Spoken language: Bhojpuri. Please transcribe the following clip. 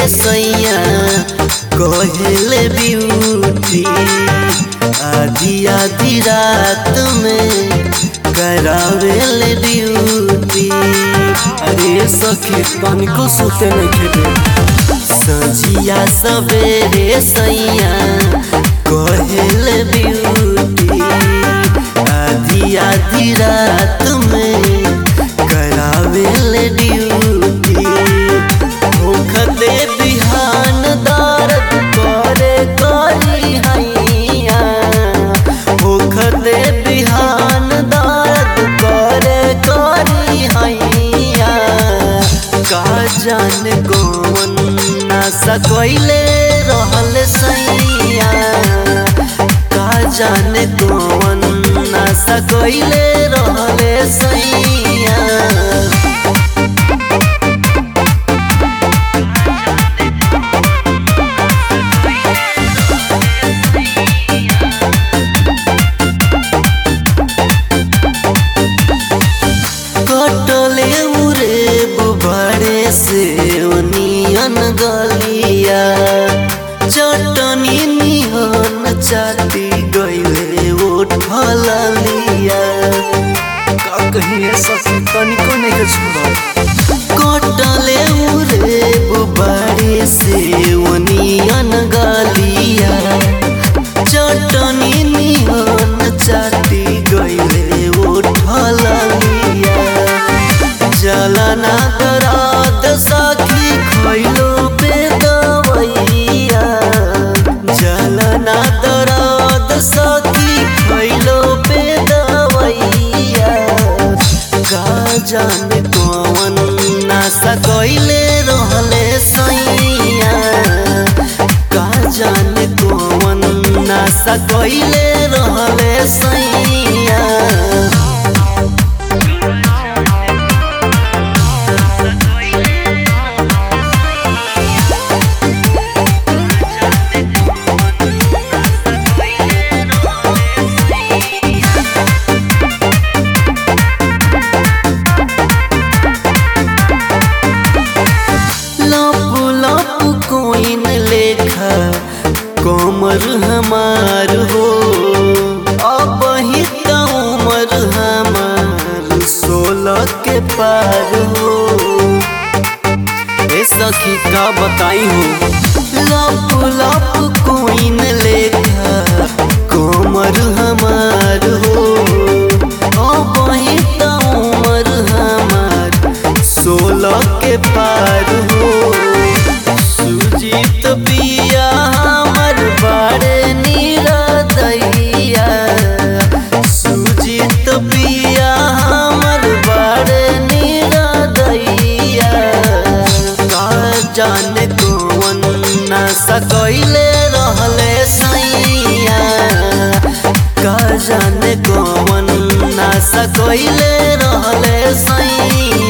सैया कहले ब्यूटी आधी आधी रात में करावेले ड्यूटी अरे सखी तनिको सुते नहीं खेले सजिया सवेरे सैया कहले ब्यूटी आधी आधी रात में करावेले ड्यूटी होखते बिहान दर्द करे करी हैया होखते बिहान दर्द करे करी हैया का जाने कौन नशा कैले रहल सैया का जाने कौन नशा कैले रहल सैया कटले उरे बुबारे से ओनियन गलिया चटनी निहन चाटी गईले उठल लिया का कहिए सखी तनिको नहीं के छुड़ा कटले उरे बुबारे से ओनियन गलिया चटनी निहन चाटी गईले उठल लिया जलना दराद साखी खैलो पे दवैया जलना दराद साखी खैलो पे दवैया का जाने कौन नशा कैले रहले सैया का जाने कौन नशा कैले रहले सैया लप लप कोइन लेखा कोमर हमार हो अब ही त उमर हमार सोलह के पार हो ए सखी का बताई हो लप लप कोइन लेखा कोमर हमार हो अब ही त उमर हमार सोलह के पार हो सुजीत पिया हमर बारे नीरदैया सुजीत पिया हमर बारे नीरदैया का जाने कौन नशा कैले रहले सैया का जाने कौन नशा कैले रहले सैया